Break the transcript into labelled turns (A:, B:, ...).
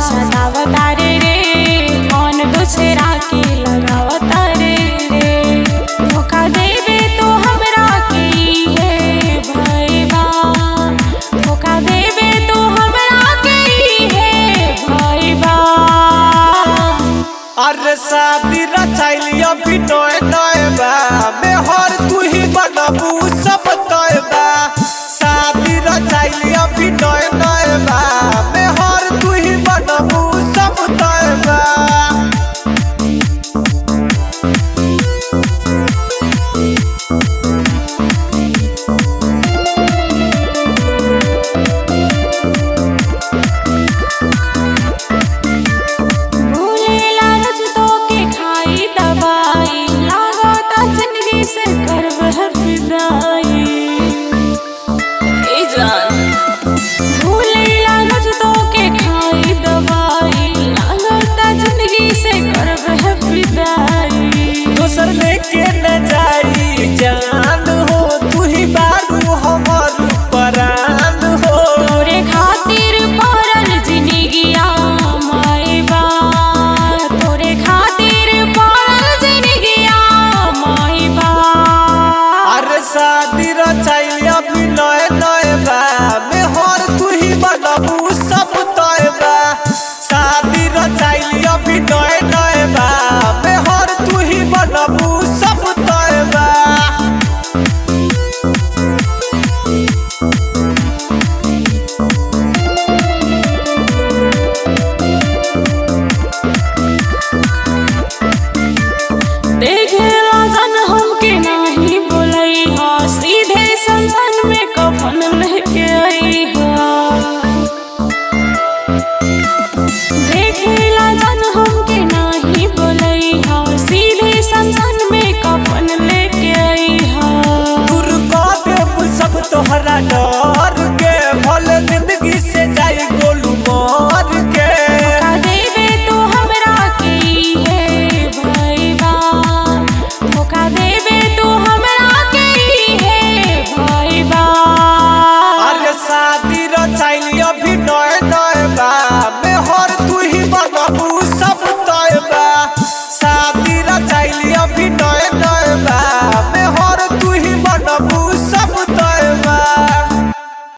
A: सतावता रे रे कौन दूसरा के लगावता रे रे धोखा देवे तो हमरा के है भैबा धोखा देवे तो हमरा के है भैबा
B: अरे शादी रचाइली अभी नए नए बा मेहर तू ही बनबू सब तय बा शादी रचाइली अभी नए